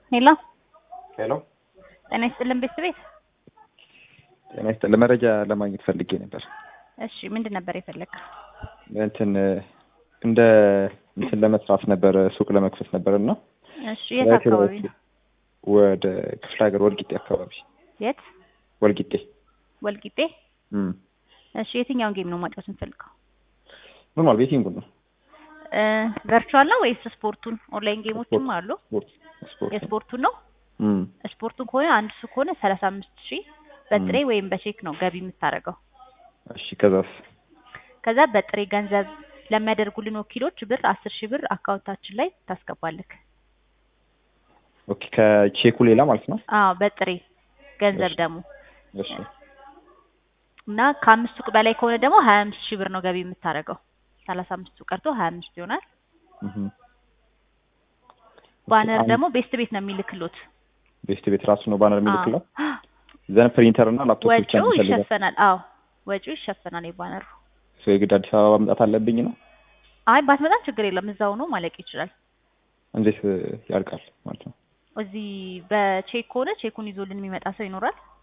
ሄሎ ሄሎ ጤና ይስጥልን ቤት ቤት ጤና ይስጥልኝ። መረጃ ለማግኘት ፈልጌ ነበር። እሺ ምንድን ነበር የፈለግከው? እንትን እንደ እንትን ለመስራት ነበር ሱቅ ለመክፈት ነበር እና እሺ የት አካባቢ ነው? ወደ ክፍለ ሀገር ወልቂጤ አካባቢ የት? ወልቂጤ ወልቂጤ። እም እሺ የትኛውን ጌም ነው ማጫወት የምፈልገው? ኖርማል ቤቲንግ ነው። ቨርቹዋል ነው ወይስ ስፖርቱን? ኦንላይን ጌሞችም አሉ። ስፖርት ስፖርት የስፖርቱን ነው። እም ስፖርቱን ከሆነ አንድ ሱ ከሆነ ሰላሳ አምስት ሺህ በጥሬ ወይም በቼክ ነው ገቢ የምታደርገው። እሺ ከዛስ? ከዛ በጥሬ ገንዘብ ለሚያደርጉልን ወኪሎች ብር አስር ሺህ ብር አካውንታችን ላይ ታስገባለክ። ኦኬ ከቼኩ ሌላ ማለት ነው። አዎ በጥሬ ገንዘብ እሺ። ደግሞ እሺ እና ከአምስት ሱቅ በላይ ከሆነ ደግሞ ሀያ አምስት ሺህ ብር ነው ገቢ የምታደርገው። ሰላሳ አምስቱ ቀርቶ ሀያ አምስት ይሆናል። እህ ባነር አሁን ደግሞ ቤስት ቤት ነው የሚልክሉት። ቤስት ቤት ራሱ ነው ባነር የሚልክለው። አዎ። ዘን ፕሪንተር እና ላፕቶፕ ብቻ ነው ወጪው የሚፈልገው። ይሸፈናል። አዎ ወጪው ይሸፈናል የባነሩ። ሰው የግድ አዲስ አበባ መምጣት አለብኝ ነው? አይ ባትመጣም ችግር የለም እዛው ነው ማለቅ ይችላል። እንዴት ያልቃል ማለት ነው? እዚህ በቼክ ከሆነ ቼኩን ይዞልን የሚመጣ ሰው ይኖራል።